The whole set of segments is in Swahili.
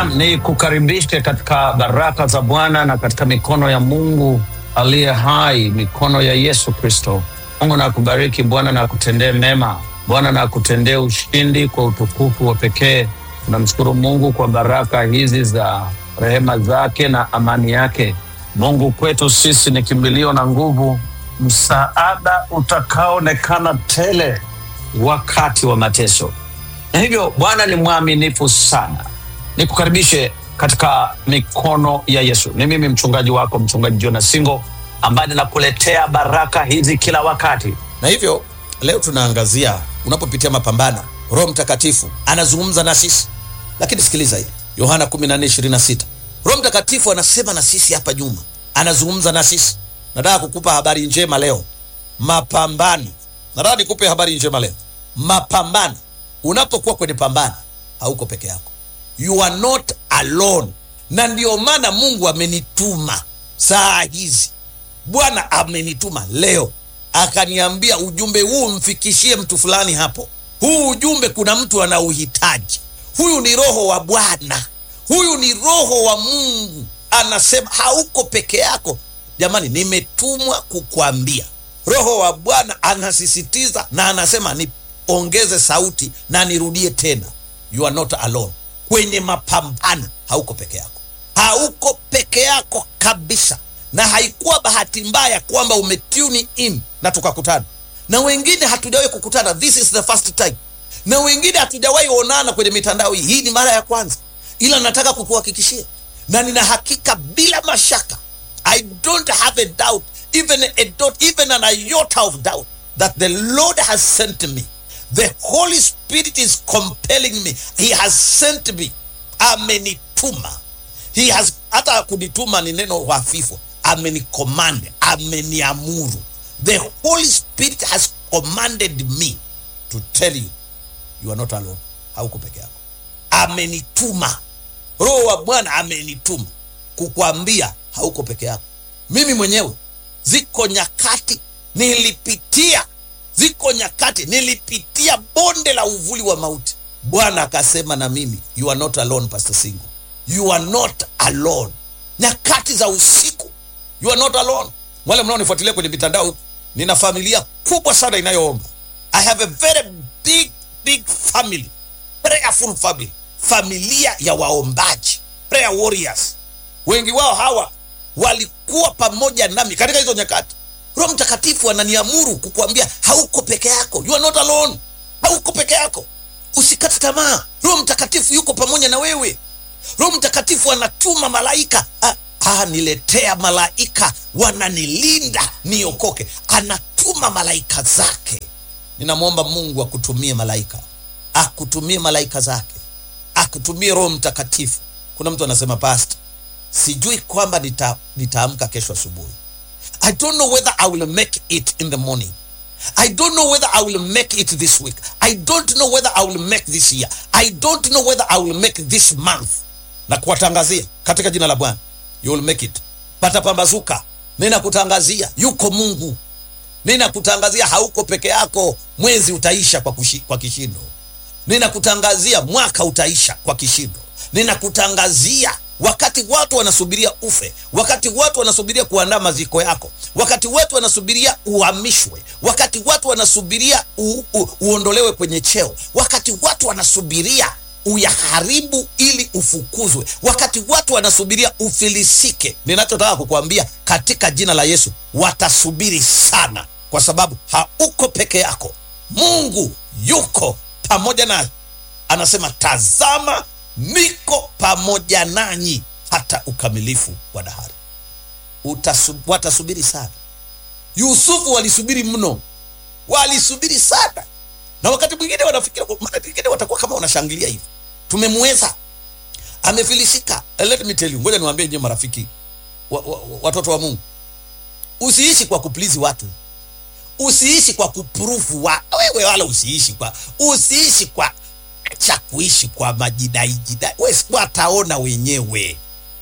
Naam, ni kukaribishe katika baraka za Bwana na katika mikono ya Mungu aliye hai, mikono ya Yesu Kristo. Mungu na akubariki, Bwana na akutendee mema, Bwana na akutendee ushindi kwa utukufu wa pekee. Tunamshukuru Mungu kwa baraka hizi za rehema zake na amani yake. Mungu kwetu sisi ni kimbilio na nguvu, msaada utakaoonekana tele wakati wa mateso. Na hivyo Bwana ni mwaminifu sana. Nikukaribishe katika mikono ya Yesu. Ni mimi mchungaji wako, mchungaji Jonas Singo, ambaye ninakuletea baraka hizi kila wakati. na hivyo leo tunaangazia unapopitia mapambano roho mtakatifu anazungumza na sisi lakini sikiliza hili yohana 14:26 roho mtakatifu anasema na sisi hapa nyuma anazungumza na sisi nataka kukupa habari njema leo mapambano nataka nikupe habari njema leo mapambano unapokuwa kwenye pambano hauko peke yako you are not alone na ndio maana mungu amenituma saa hizi bwana amenituma leo akaniambia ujumbe huu mfikishie mtu fulani hapo huu ujumbe kuna mtu anauhitaji huyu ni roho wa bwana huyu ni roho wa mungu anasema hauko peke yako jamani nimetumwa kukwambia roho wa bwana anasisitiza na anasema niongeze sauti na nirudie tena you are not alone kwenye mapambano hauko peke yako hauko peke yako kabisa na haikuwa bahati mbaya kwamba umetuni in na tukakutana na wengine hatujawahi kukutana this is the first time na wengine hatujawahi onana kwenye mitandao hii hii ni mara ya kwanza ila nataka kukuhakikishia na nina hakika bila mashaka i don't have a doubt even a dot, even an iota of doubt that the lord has sent me the holy spirit is compelling me he has sent me amenituma he has hata kunituma ni neno hafifu amenicommand ameniamuru the holy spirit has commanded me to tell you you are not alone hauko peke yako amenituma roho wa bwana amenituma kukwambia hauko peke yako mimi mwenyewe ziko nyakati nilipitia ziko nyakati nilipitia bonde la uvuli wa mauti bwana akasema na mimi you are not alone pastor single you are not alone nyakati za usiku you are not alone wale mnaonifuatilia kwenye mitandao nina familia kubwa sana inayoomba i have a very big big family prayerful family familia ya waombaji prayer warriors wengi wao hawa walikuwa pamoja nami katika hizo nyakati roho mtakatifu ananiamuru kukuambia hauko peke yako you are not alone hauko peke yako usikate tamaa roho mtakatifu yuko pamoja na wewe roho mtakatifu anatuma malaika ah, ah, niletea malaika wananilinda niokoke anatuma malaika zake ninamwomba mungu akutumie malaika akutumie malaika zake akutumie roho mtakatifu kuna mtu anasema past sijui kwamba nita, nitaamka kesho asubuhi i don't know whether i will make it in the morning I don't know whether I will make it this week. I don't know whether I will make this year. I don't know whether I will make this month. Na kuwatangazia katika jina la Bwana, you will make it. Patapambazuka. Ninakutangazia yuko Mungu. Ninakutangazia hauko peke yako. Mwezi utaisha kwa, kushi, kwa kishindo. Ninakutangazia mwaka utaisha kwa kishindo. Ninakutangazia wakati watu wanasubiria ufe, wakati watu wanasubiria kuandaa maziko yako, wakati watu wanasubiria uhamishwe, wakati watu wanasubiria u, u, uondolewe kwenye cheo, wakati watu wanasubiria uyaharibu ili ufukuzwe, wakati watu wanasubiria ufilisike. Ninachotaka kukuambia katika jina la Yesu, watasubiri sana, kwa sababu hauko peke yako. Mungu yuko pamoja naye, anasema tazama niko pamoja nanyi hata ukamilifu wa dahari. Utasu, watasubiri sana. Yusufu walisubiri mno, walisubiri sana, na wakati mwingine wanafikiri, mara nyingine watakuwa kama wanashangilia hivi, tumemweza, amefilisika. Let me tell you, ngoja niwaambie nyinyi marafiki wa, wa, watoto wa Mungu, usiishi kwa kuplizi watu, usiishi kwa kupurufu wa wewe, wala usiishi kwa usiishi kwa cha kuishi kwa majidai jidai, wataona wenyewe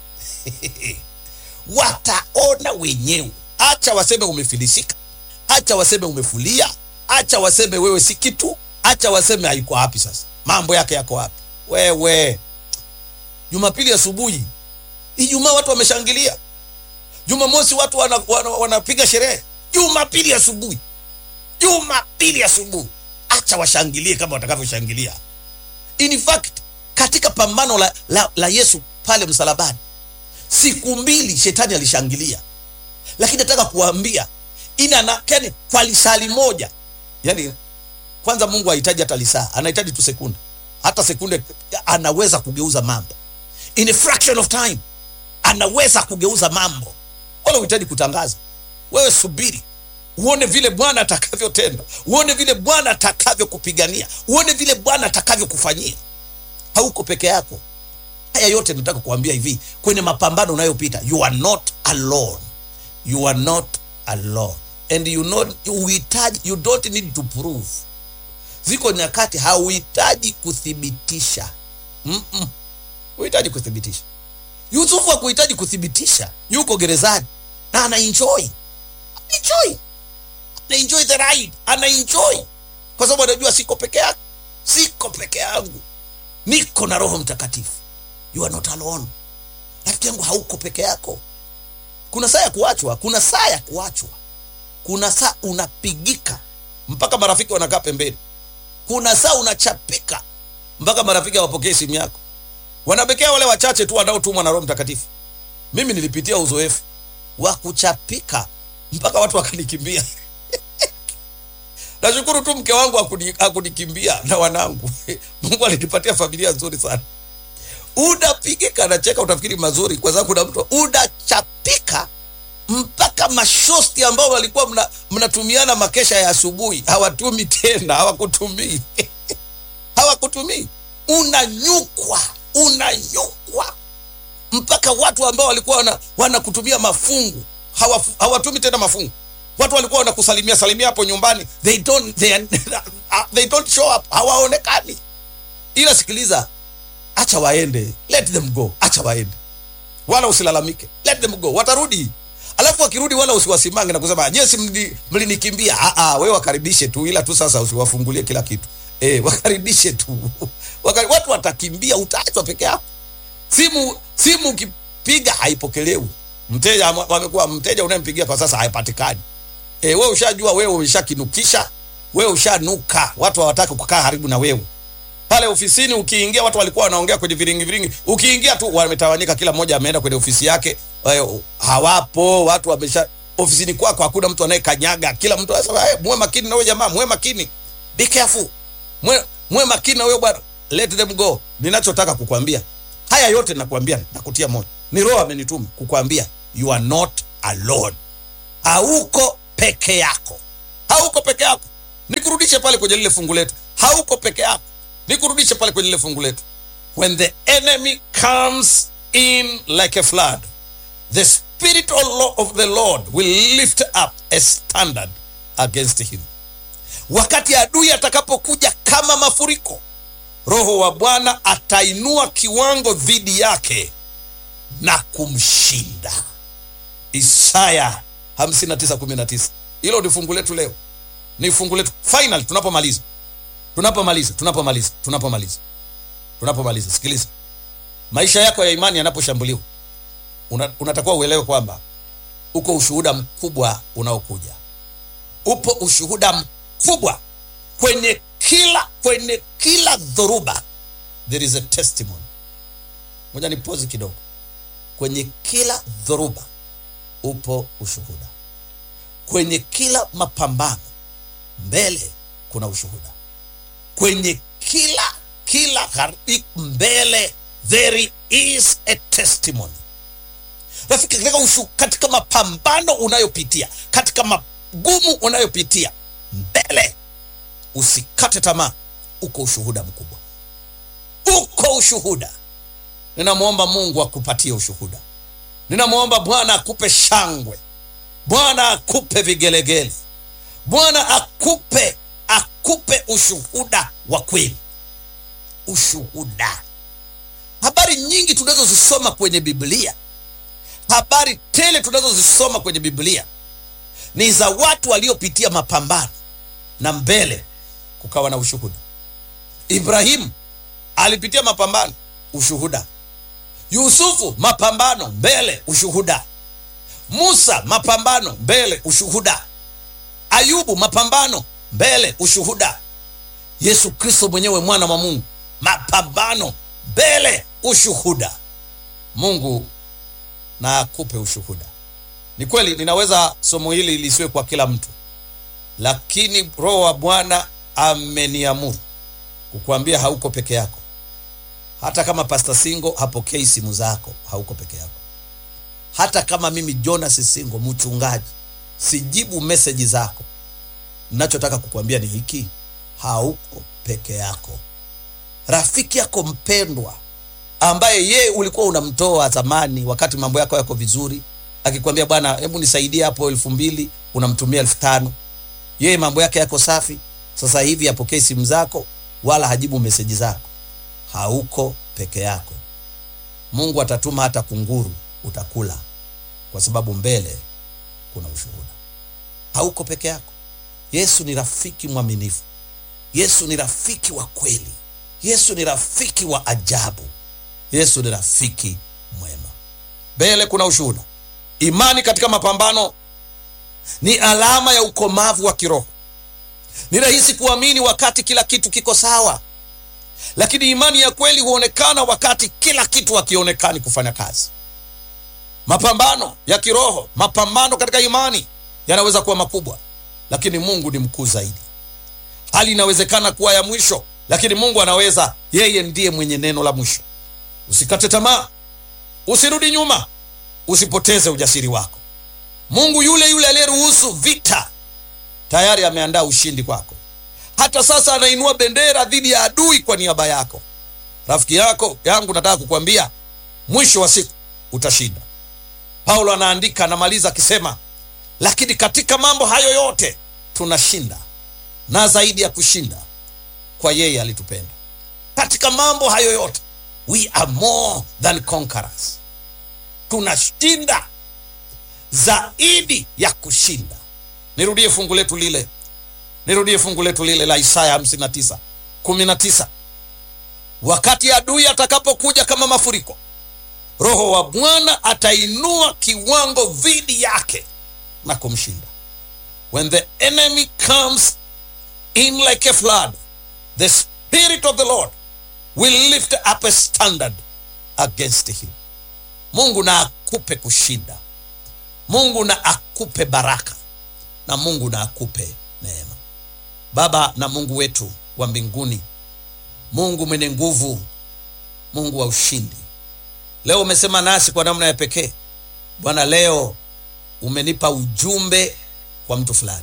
wataona wenyewe. Acha waseme umefilisika, acha waseme umefulia, acha waseme wewe si kitu, acha waseme haiko wapi. Sasa mambo yake yako wapi? Wewe Jumapili asubuhi, Ijumaa watu wameshangilia, Jumamosi watu wanapiga wana, wana, wana sherehe, Jumapili asubuhi, Jumapili asubuhi, acha washangilie kama watakavyoshangilia. In fact katika pambano la, la, la Yesu pale msalabani, siku mbili shetani alishangilia, lakini nataka kuwaambia ina na yani, kwa lisali moja yani, kwanza Mungu hahitaji hata lisaa, anahitaji tu sekunde. Hata sekunde anaweza kugeuza mambo in a fraction of time, anaweza kugeuza mambo, wala uhitaji kutangaza. Wewe subiri uone vile Bwana atakavyotenda, uone vile Bwana atakavyokupigania, uone vile Bwana atakavyokufanyia. Hauko peke yako. Haya yote nataka kuambia hivi, kwenye mapambano unayopita, you are not alone, you are not alone and you not uhitaji, you don't need to prove. Ziko nyakati hauhitaji kuthibitisha, mm -mm. Uhitaji kuthibitisha. Yusufu hakuhitaji kuthibitisha, yuko gerezani na ana enjoy, ana enjoy, ana enjoy the ride, ana enjoy kwa sababu anajua siko peke yake, siko peke yangu, niko na Roho Mtakatifu. You are not alone. Rafiki yangu, hauko peke yako. Kuna saa ya kuachwa, kuna saa ya kuachwa, kuna saa unapigika mpaka marafiki wanakaa pembeni, kuna saa unachapika mpaka marafiki hawapokee simu yako, wanapekea wale wachache tu wanaotumwa na Roho Mtakatifu. Mimi nilipitia uzoefu wa kuchapika mpaka watu wakanikimbia. Nashukuru tu mke wangu hakunikimbia na wanangu. Mungu alinipatia familia nzuri sana. Unapigika, nacheka, utafikiri mazuri, kwa sababu kuna mtu unachapika mpaka mashosti ambao walikuwa mnatumiana mna makesha ya asubuhi hawatumi tena, hawakutumii hawakutumii. Unanyukwa, unanyukwa mpaka watu ambao walikuwa wanakutumia wana mafungu hawatumi tena mafungu. Watu walikuwa wanakusalimia salimia hapo nyumbani, they don't, they, they don't show up, hawaonekani. Ila sikiliza, acha waende, let them go, acha waende, wala usilalamike, let them go, watarudi. Alafu wakirudi, wala usiwasimange na kusema je, si mlinikimbia? Ah ah, wewe wakaribishe tu, ila tu sasa usiwafungulie kila kitu eh, wakaribishe tu Wakari, watu watakimbia, utaachwa peke yako. Simu simu ukipiga haipokelewi, mteja wamekuwa mteja unayempigia kwa sasa haipatikani. E, wewe ushajua, wewe umeshakinukisha, wewe ushanuka, watu hawataki kukaa karibu na wewe. Pale ofisini ukiingia, watu walikuwa wanaongea kwenye viringi viringi, ukiingia tu wametawanyika, kila mmoja ameenda kwenye ofisi yake, hawapo watu wamesha ofisini kwako, hakuna mtu anayekanyaga, kila mtu anasema hey, muwe makini na wewe jamaa, muwe makini, be careful, muwe muwe makini na wewe bwana, let them go. Ninachotaka kukwambia haya yote, nakwambia nakutia moyo, ni Roho amenituma kukwambia you are not alone, hauko peke yako, hauko peke yako. Nikurudishe pale kwenye lile fungu letu, hauko peke yako. Nikurudishe pale kwenye lile fungu letu, when the enemy comes in like a flood the spirit of the Lord will lift up a standard against him. Wakati adui atakapokuja kama mafuriko, Roho wa Bwana atainua kiwango dhidi yake na kumshinda. Isaya 59:19. Hilo ni fungu letu leo, ni fungu letu final. Tunapomaliza, tunapomaliza, tunapomaliza, tunapomaliza, tunapomaliza, sikiliza, maisha yako ya imani yanaposhambuliwa, una, unatakiwa uelewe kwamba uko ushuhuda mkubwa unaokuja. Upo ushuhuda mkubwa kwenye kila kwenye kila dhoruba, there is a testimony. Moja ni pozi kidogo. Kwenye kila dhoruba upo ushuhuda. Kwenye kila mapambano mbele kuna ushuhuda. Kwenye kila kila gharika mbele there is a testimony. Rafiki, katika, ushu, katika mapambano unayopitia, katika magumu unayopitia mbele, usikate tamaa, uko ushuhuda mkubwa, uko ushuhuda. Ninamwomba Mungu akupatie ushuhuda. Ninamwomba Bwana akupe shangwe, Bwana akupe vigelegele, Bwana akupe akupe ushuhuda wa kweli. Ushuhuda, habari nyingi tunazozisoma kwenye Biblia, habari tele tunazozisoma kwenye Biblia ni za watu waliopitia mapambano na mbele kukawa na ushuhuda. Ibrahimu alipitia mapambano, ushuhuda. Yusufu, mapambano mbele, ushuhuda. Musa, mapambano mbele, ushuhuda. Ayubu, mapambano mbele, ushuhuda. Yesu Kristo mwenyewe mwana wa Mungu, mapambano mbele, ushuhuda. Mungu na akupe ushuhuda. Ni kweli ninaweza somo hili lisiwe kwa kila mtu, lakini Roho wa Bwana ameniamuru kukuambia hauko peke yako. Hata kama Pastor Singo hapokei simu zako, hauko peke yako. Hata kama mimi Jonas Singo mchungaji sijibu meseji zako, nachotaka kukuambia ni hiki, hauko peke yako. Rafiki yako mpendwa ambaye yeye ulikuwa unamtoa zamani wakati mambo yako yako vizuri, akikwambia bwana, hebu nisaidie hapo elfu mbili, unamtumia elfu tano. Yeye mambo yake yako safi, sasa hivi apokee simu zako wala hajibu meseji zako. Hauko peke yako. Mungu atatuma hata kunguru, utakula, kwa sababu mbele kuna ushuhuda. Hauko peke yako. Yesu ni rafiki mwaminifu. Yesu ni rafiki wa kweli. Yesu ni rafiki wa ajabu. Yesu ni rafiki mwema. Mbele kuna ushuhuda. Imani katika mapambano ni alama ya ukomavu wa kiroho. Ni rahisi kuamini wakati kila kitu kiko sawa, lakini imani ya kweli huonekana wakati kila kitu hakionekani kufanya kazi. Mapambano ya kiroho, mapambano katika imani yanaweza kuwa makubwa, lakini Mungu ni mkuu zaidi. Hali inawezekana kuwa ya mwisho, lakini Mungu anaweza. Yeye ndiye mwenye neno la mwisho. Usikate tamaa, usirudi nyuma, usipoteze ujasiri wako. Mungu yule yule aliyeruhusu vita tayari ameandaa ushindi kwako. Hata sasa anainua bendera dhidi ya adui kwa niaba yako. Rafiki yako yangu, nataka kukwambia mwisho wa siku utashinda. Paulo anaandika, anamaliza akisema, lakini katika mambo hayo yote tunashinda na zaidi ya kushinda kwa yeye alitupenda. Katika mambo hayo yote we are more than conquerors, tunashinda zaidi ya kushinda. Nirudie fungu letu lile, nirudie fungu letu lile la Isaya 59 19, wakati adui atakapokuja kama mafuriko, Roho wa Bwana atainua kiwango dhidi yake na kumshinda. When the enemy comes in like a flood, the spirit of the Lord will lift up a standard against him. Mungu na akupe kushinda. Mungu na akupe baraka na Mungu na akupe neema. Baba na Mungu wetu wa mbinguni, Mungu mwenye nguvu, Mungu wa ushindi, leo umesema nasi kwa namna ya pekee Bwana. Leo umenipa ujumbe kwa mtu fulani.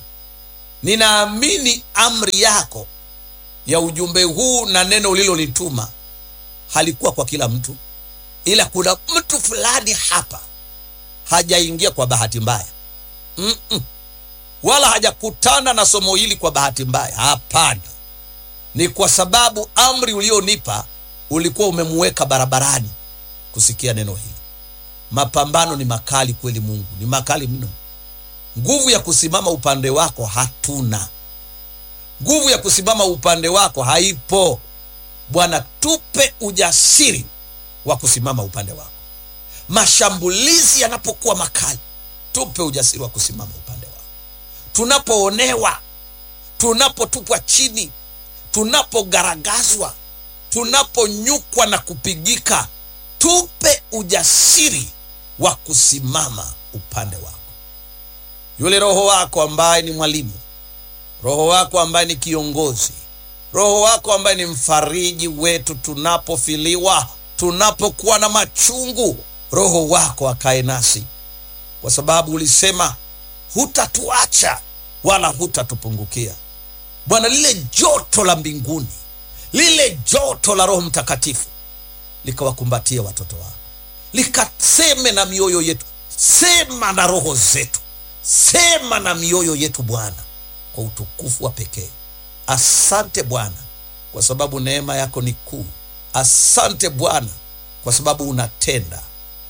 Ninaamini amri yako ya ujumbe huu na neno ulilolituma halikuwa kwa kila mtu, ila kuna mtu fulani hapa hajaingia kwa bahati mbaya mm -mm. Wala hajakutana na somo hili kwa bahati mbaya. Hapana, ni kwa sababu amri ulionipa ulikuwa umemuweka barabarani kusikia neno hili. Mapambano ni makali kweli, Mungu ni makali mno. Nguvu ya kusimama upande wako hatuna, nguvu ya kusimama upande wako haipo. Bwana, tupe ujasiri wa kusimama upande wako. Mashambulizi yanapokuwa makali, tupe ujasiri wa kusimama upande wako. Tunapoonewa, tunapotupwa chini, tunapogaragazwa, tunaponyukwa na kupigika, tupe ujasiri wa kusimama upande wako. Yule Roho wako ambaye ni mwalimu, Roho wako ambaye ni kiongozi, Roho wako ambaye ni mfariji wetu tunapofiliwa, tunapokuwa na machungu, Roho wako akae nasi, kwa sababu ulisema hutatuacha wala hutatupungukia. Bwana, lile joto la mbinguni, lile joto la Roho Mtakatifu likawakumbatia watoto wako, likaseme na mioyo yetu. Sema na roho zetu, sema na mioyo yetu Bwana, kwa utukufu wa pekee. Asante Bwana kwa sababu neema yako ni kuu. Asante Bwana kwa sababu unatenda.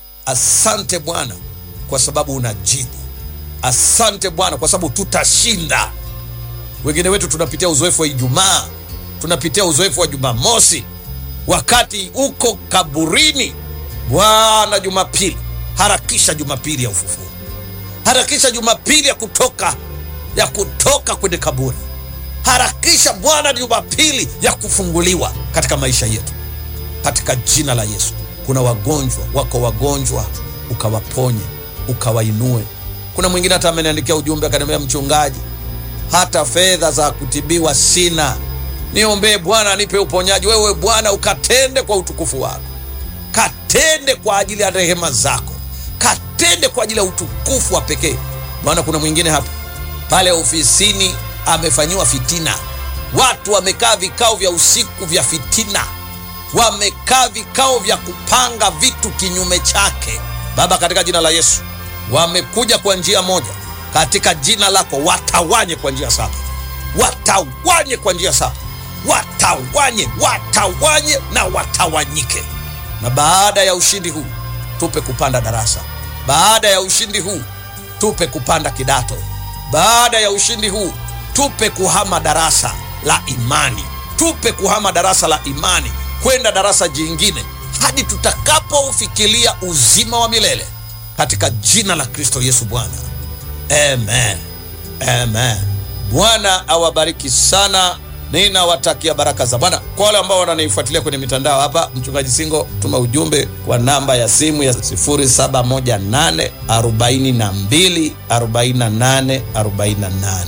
Asante Bwana kwa sababu unajibu. Asante Bwana kwa sababu tutashinda. Wengine wetu tunapitia uzoefu wa Ijumaa, tunapitia uzoefu wa Jumamosi, wakati uko kaburini, Bwana, Jumapili, harakisha Jumapili ya ufufuo, harakisha Jumapili ya kutoka ya kutoka kwenye kaburi, harakisha Bwana Jumapili ya kufunguliwa katika maisha yetu, katika jina la Yesu. Kuna wagonjwa wako wagonjwa, ukawaponye, ukawainue. Kuna mwingine hata ameniandikia ujumbe akaniambia, mchungaji, hata fedha za kutibiwa sina, niombee Bwana anipe uponyaji. Wewe Bwana ukatende kwa utukufu wako, katende kwa ajili ya rehema zako, katende kwa ajili ya utukufu wa pekee Bwana. Kuna mwingine hapa pale ofisini amefanyiwa fitina, watu wamekaa vikao vya usiku vya fitina, wamekaa vikao vya kupanga vitu kinyume chake. Baba, katika jina la Yesu, wamekuja kwa njia moja, katika jina lako watawanye kwa njia saba, watawanye kwa njia saba, watawanye, watawanye na watawanyike. Na baada ya ushindi huu tupe kupanda darasa, baada ya ushindi huu tupe kupanda kidato baada ya ushindi huu tupe kuhama darasa la imani, tupe kuhama darasa la imani kwenda darasa jingine hadi tutakapofikiria uzima wa milele katika jina la Kristo Yesu Bwana, amen, amen. Bwana awabariki sana. Ninawatakia baraka za Bwana. Kwa wale ambao wananifuatilia kwenye mitandao hapa, mchungaji Singo, tuma ujumbe kwa namba ya simu ya 0718 42 48 48,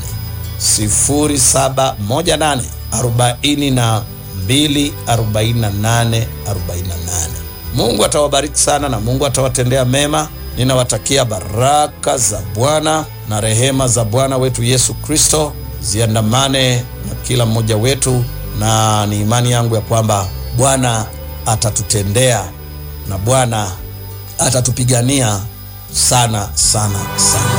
0718 42 48 48. Mungu atawabariki sana na Mungu atawatendea mema. Ninawatakia baraka za Bwana na rehema za Bwana wetu Yesu Kristo ziandamane na kila mmoja wetu, na ni imani yangu ya kwamba Bwana atatutendea na Bwana atatupigania sana sana sana.